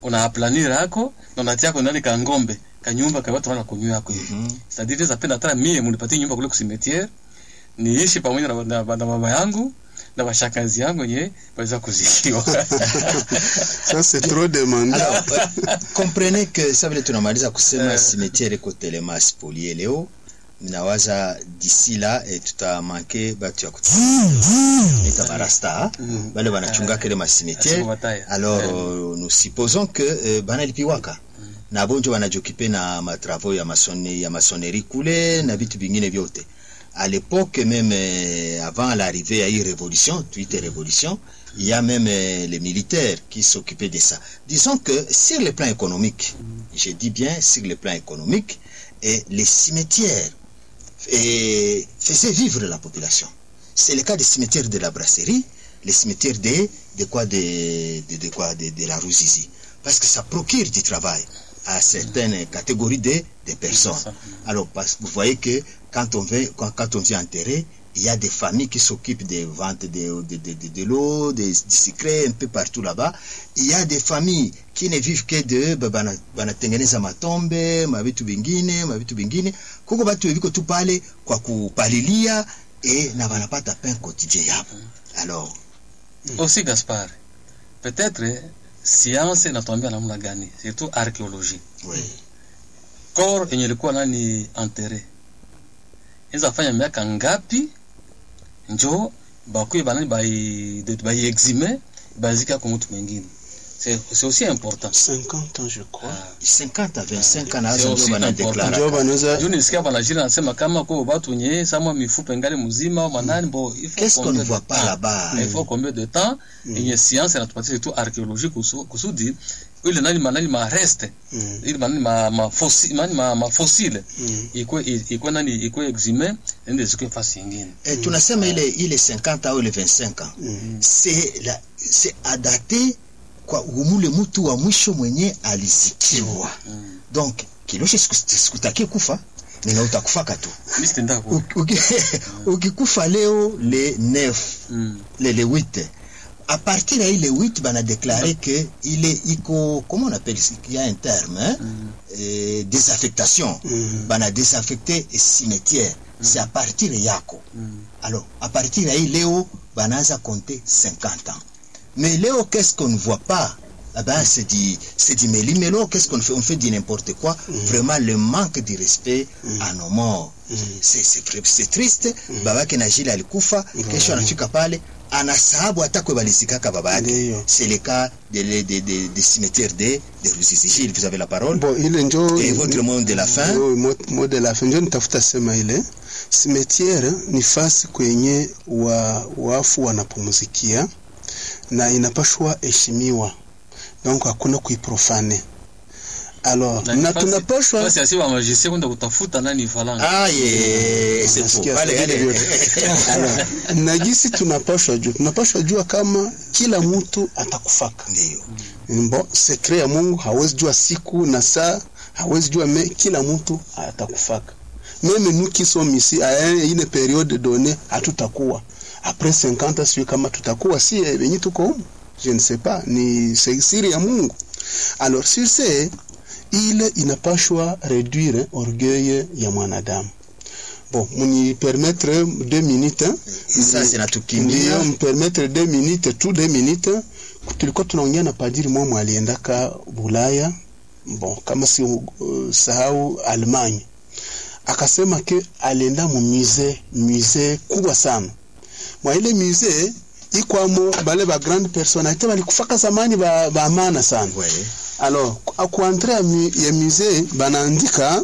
unaplanira yako na unatia yako ndani ka ngombe kanyumba ka watu wana kunywa yako hivi Mhm. c'est-à-dire zapenda hata mie munipatie nyumba kule kusimetiere niishi pamoja na, na, na mama yangu na washakazi yangu yenye waweza kuzikiwa Ça, c'est trop demandé. Alors, euh, comprenez que ça vile tunamaliza kusema Eh. cimetière iko telema spolié leo nawaza d'ici là eh, tutamanke batu ya kutuita barasta Mm. bale banachungaka ile macimetière Asimu bataya. alors Eh. euh, nous supposons que euh, banalipiwaka na bonjo wanajokipe na matravaux ya masone, ya masonerie kule na vitu vingine vyote à l'époque même euh, avant l'arrivée ya hii révolution tuite révolution il y a même euh, les militaires qui s'occupaient de ça disons que sur le plan économique je dis bien sur le plan économique et les cimetières et faisaient vivre la population c'est le cas des cimetières de la brasserie les cimetières de, de quoi de, de, de quoi de, de la Ruzizi parce que ça procure du travail à certaines catégories de, de personnes alors parce que vous voyez que quand on veut quand, quand on vient enterrer il y a des familles qui s'occupent des ventes de, de, de, de, de l'eau, des, du secret un peu partout là-bas. Il y a des familles qui ne vivent que de ba- bana- banatengeneza matombe mavitu vingine mavitu vingine kuko batu viko tu pale kwa kupalilia e na wanapata pain quotidien yapo alors aussi Gaspard peut-être science inatuambia namna gani surtout archéologie oui. corps yenye ilikuwa nani enterré inaweza fanya miaka ngapi njo bakuye banani bai de- bai exime bazika kwa mtu mwingine c'est c'est aussi important 50 ans, je crois. Ah. 50 à 25 ans C'est nazo aussi ndio important. banadeklara Ndio banaweza juu nilisikia panajiri anasema kama kwa watu wenye sama mifupa ingali mzima au manani bo il faut qu'est-ce qu'on combien ne de voit pas temps? là-bas il faut combien de temps yenye science inatupatia surtout archéologie kusu- kusudi ile nani manani ma reste Mm. ile manani ma ma fossile manani ma, ma fossile Mm. ikwe ikwe nani ikwe exime ende zikwe fasi nyingine Eh, tunasema ile ile 50 au ile 25 ans Mm. c'est la c'est adapté kwa umule mtu wa mwisho mwenye alizikiwa Mm. donc kiloshe siku- sikutakie kufa nina utakufaka tu mimi sitenda ku Uki- uki- ukikufa leo le 9 mm. le, le 8 à partir ya ile 8 bana déclaré que ile iko comment on appelle ça il y a un terme hein? eh, désaffectation Mm. bana désaffecté cimetière c'est à partir yako Mm. alors à partir ya hii leo banaanza compter 50 ans mais leo qu'est-ce qu'on ne voit pas ah ben, c'est du c'est du méli-mélo qu'est-ce qu'on fait on fait du n'importe quoi vraiment le manque de respect à nos morts c'est c'est vrai- c'est triste babake na jile alikufa kesho anafika pale anasahabu hata kwe balizikaka baba yake Ndiyo. c'est le cas de, de, de, de, de cimetière de, de Ruzizi Gilles vous avez la parole Bon, ile njo et votre mot de la fin Ndio, mo- mo de la fin njo nitafuta sema ile simetiere ni fasi kwenye wa, wafu wanapumzikia na inapashwa heshimiwa donc hakuna kuiprofane alors na tunapashwa basi asi wa magicien kwenda kutafuta nani falanga ah yeah, c'est faux Nasikia Pale, vile allez. vyote. Alors, na gisi tunapashwa jua tunapashwa jua kama kila mtu atakufaka Ndiyo. Mbo, sekre ya Mungu hawezi jua siku na saa, hawezi jua me, kila mtu atakufaka. Meme nous qui sommes ici à un- une période donnée hatutakuwa. Après 50 sio kama tutakuwa si eh, wenye tuko humu. Je ne sais pas, ni c'est siri ya Mungu. Alors sur ce ile inapashwa réduire orgueil ya mwanadamu. Bon, muni permettre deux minutes. hein? Sasa zinatukimbia. Ndiyo, mpermettre deux minutes tu deux minutes tulikuwa tunaongea na padiri mmoja aliendaka Bulaya bon kama si uh, sahau Allemagne akasema ke alienda mu musée musée kubwa sana mwa ile musée ikwamo bale ba grande personnalité balikufaka zamani ba, ba maana sana Ouais. alors akuentre ya, mu- ya musée banaandika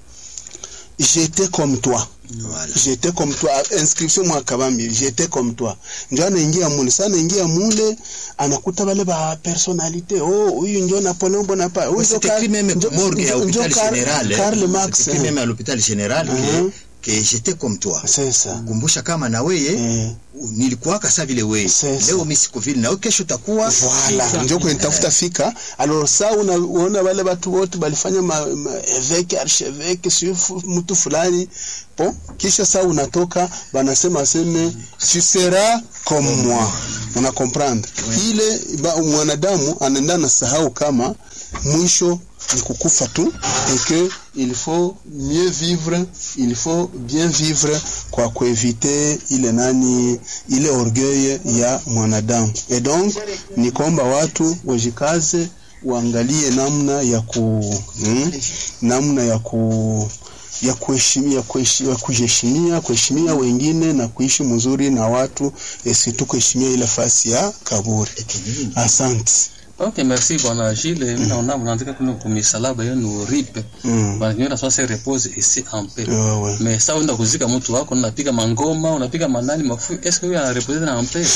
j'étais comme toi Voilà. j'étais comme toi inscription mwa kabambi j'étais comme toi njo anaingia mule sa anaingia mule anakuta bale ba personnalité oh huyu njo Napoleon Bonaparte huyu njo C'était Karl- écrit même njo- morgue à njo- njo l'hôpital Karl- général. hein. Karl Marx C'était écrit hein. même à l'hôpital général Mhm. que, que j'étais comme toi. c'est ça Kumbusha kama na weye eh nilikuwaka sa vile weye. Sasa. Leo mimi siko vile na wewe kesho utakuwa Voilà, ndio kwenye tafuta fika. Alors sa una- unaona wale watu wote balifanya ma, ma evêque archevêque sio fu- mtu fulani hapo kisha saa unatoka banasema aseme tu seras comme moi una comprendre ile ba, mwanadamu anaenda na sahau kama mwisho ni kukufa tu et que il faut mieux vivre il faut bien vivre kwa kuevite ile nani ile orgueil ya mwanadamu et donc ni kwamba watu wajikaze waangalie namna ya ku hmm, namna ya ku ya kuheshimia kuheshi- ya kujiheshimia kuheshimia wengine na kuishi mzuri na watu esitu kuheshimia ile fasi ya kaburi asante Ok, merci bwana Gilles. Mimi naona mnaandika kuna kumisalaba yenu ripe. mm. Bwana kinyora sasa se repose ici en paix. wewe Mais ça unaenda kuzika mtu wako unapiga mangoma, unapiga manani mafu. Est-ce que huyo ana repose na en paix?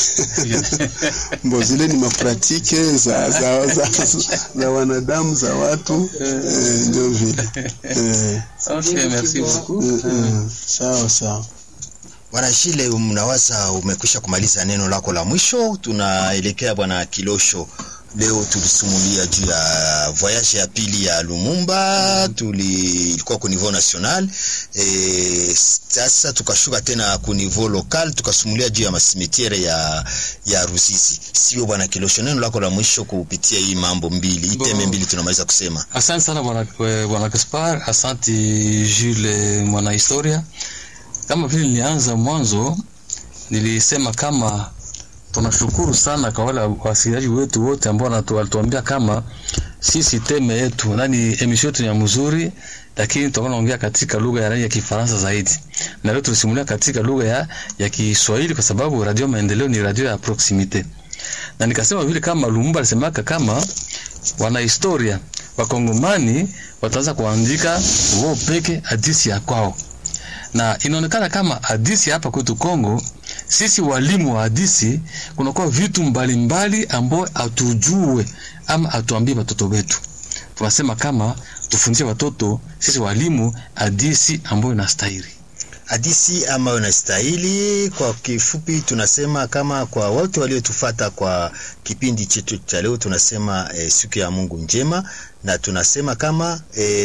mbo zile ni mapratike za, za, za, za, za wanadamu za watu eh, ndio vile eh, Ok, merci beaucoup. eh, eh, sawa sawa Bwana Shile, mnawaza umekwisha kumaliza neno lako la mwisho. Tunaelekea bwana Kilosho. Leo tulisumulia juu ya voyage ya pili ya Lumumba, tuli ilikuwa ku niveau national e, sasa tukashuka tena ku niveau local, tukasumulia juu ya masimetiere ya ya Ruzizi. Sio bwana Kilosho, neno lako la mwisho kupitia hii mambo mbili, hii Bo. teme mbili tunamaliza kusema. Asante sana bwana eh, bwana Gaspar, asante Jules mwana historia. Kama vile nilianza mwanzo, nilisema kama tunashukuru sana kwa wale wasikilizaji wetu wote ambao wanatu- walituambia kama sisi teme yetu nani emission yetu ni ya mzuri, lakini tutakuwa naongea katika lugha ya ya Kifaransa zaidi, na leo tulisimulia katika lugha ya, ya Kiswahili kwa sababu Radio Maendeleo ni radio ya proximite, na nikasema vile kama Lumumba alisemaka kama wana historia wakongomani wataanza kuandika wao peke hadisi ya kwao, na inaonekana kama hadisi hapa kwetu Kongo, sisi walimu wa hadisi, kunakuwa vitu mbalimbali ambao hatujue ama hatuambie watoto wetu. Tunasema kama tufundishe watoto sisi walimu hadisi ambayo inastahili. hadisi ambayo inastahili. Kwa kifupi, tunasema kama kwa wote waliotufata kwa kipindi chetu cha leo, tunasema eh, siku ya Mungu njema, na tunasema kama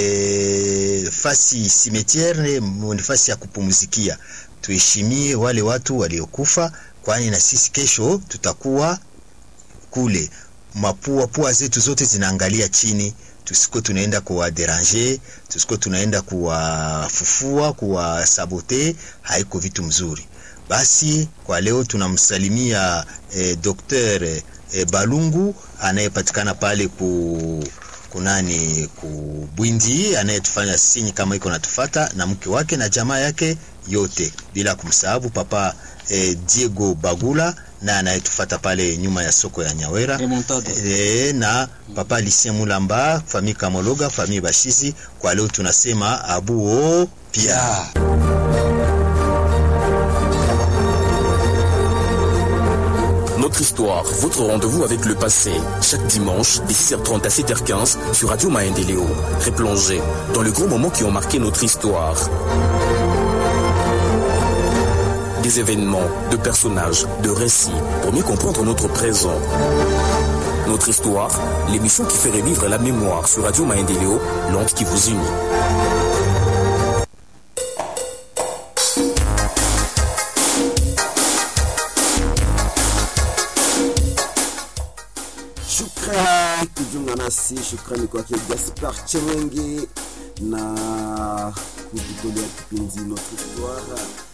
eh, fasi simetiere ni fasi ya kupumzikia. Tuheshimie wale watu waliokufa, kwani na sisi kesho tutakuwa kule. Mapua pua zetu zote zinaangalia chini tusiko tunaenda kuwaderanger, tusiko tunaenda kuwafufua, kuwasabote, haiko vitu mzuri. Basi kwa leo tunamsalimia eh, Dr. eh, Balungu anayepatikana pale ku kunani kubwindi anayetufanya sinyi kama iko natufata na mke wake na jamaa yake yote, bila kumsahabu papa eh, Diego Bagula na anayetufata pale nyuma ya soko ya Nyawera Remontada. e, na papa Lucien Mulamba, famille Kamologa, famille Bashizi. Kwa leo tunasema abuo pia. Notre histoire, votre rendez-vous avec le passé, chaque dimanche, de 6h30 à 7h15 sur Radio Maendeleo. Replongez dans les gros moments qui ont marqué notre histoire. Des événements, de personnages, de récits, pour mieux comprendre notre présent. Notre histoire, l'émission qui fait revivre la mémoire sur Radio Maendeleo, l'onde qui vous unit. Shukrani kujiunga nasi, shukrani kwake Gaspar Chewenge na kututolea kipindi Notre Histoire.